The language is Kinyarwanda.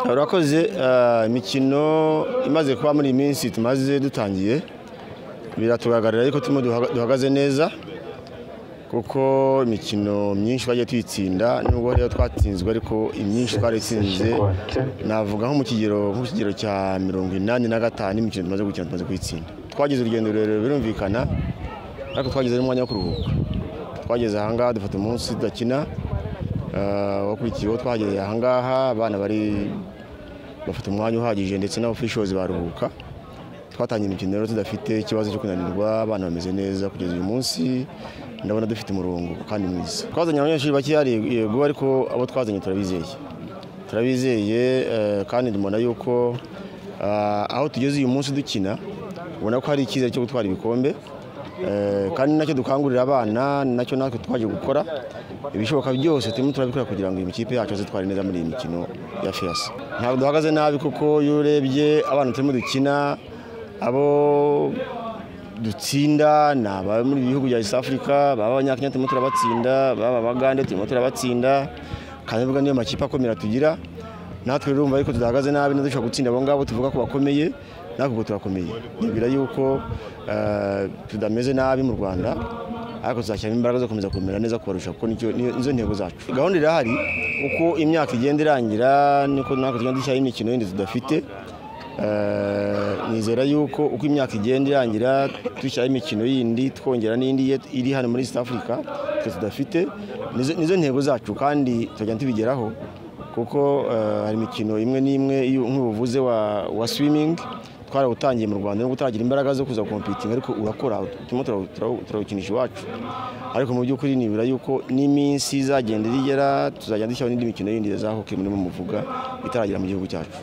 turakoze imikino imaze kuba muri iyi minsi tumaze dutangiye biratugaragarira ariko turimo duhagaze neza kuko imikino myinshi twagiye tuyitsinda nubwo rero twatsinzwe ariko imyinshi twaritsinze navuga nko mu kigero nko ku kigero cya mirongo inani na gatanu imikino tumaze gukina tumaze kuyitsinda twagize urugendo rurerure birumvikana ariko twagize n'umwanya wo kuruhuka twageze ahangaha dufata umunsi tudakina wakurikiyeho twageze ahangaha abana bari bafite umwanya uhagije ndetse n'abafishozi baruhuka twatangiye imikino rero tudafite ikibazo cyo kunanirwa abana bameze neza kugeza uyu munsi ndabona dufite umurongo kandi mwiza twazanye abanyeshuri bakeya yego ariko abo twazanye turabizeye turabizeye kandi tubona yuko aho tugeze uyu munsi dukina ubona ko hari icyizere cyo gutwara ibikombe kandi nacyo dukangurira abana nacyo natwe twaje gukora ibishoboka byose turimo turabikora kugira ngo iyi mikipe yacu azitware neza muri iyi mikino ya fiyasi ntabwo duhagaze nabi kuko iyo urebye abana turimo dukina abo dutsinda ni abari muri bihugu bya east africa baba abanyakenya turimo turabatsinda baba abagande turimo turabatsinda kandi nubwo niyo makipe akomera tugira natwe rero ariko tudahagaze nabi dushobora gutsinda abo ngabo tuvuga ko bakomeye natwe ubwo turakomeye nibwira yuko tudameze nabi mu rwanda ariko tuzashyiramo imbaraga zo gukomeza kumera neza kubarusha kuko nizo ntego zacu gahunda irahari uko imyaka igenda irangira niko natwe tugenda dushyiraho imikino yindi tudafite nizera yuko uko imyaka igenda irangira dushyiraho imikino yindi twongera n'indi iri hano muri east africa tudafite nizo ntego zacu kandi tugenda tubigeraho kuko hari imikino imwe n'imwe nk'ubuvuze wa swimingi twarawutangiye mu rwanda nubwo utaragira imbaraga zo kuza kompitinga ariko urakora turimo turawukinisha iwacu ariko mu by'ukuri nibura yuko n'iminsi izagenda igera tuzagenda dushyiraho n'indi mikino yindi za hoke murimo muvuga itaragira mu gihugu cyacu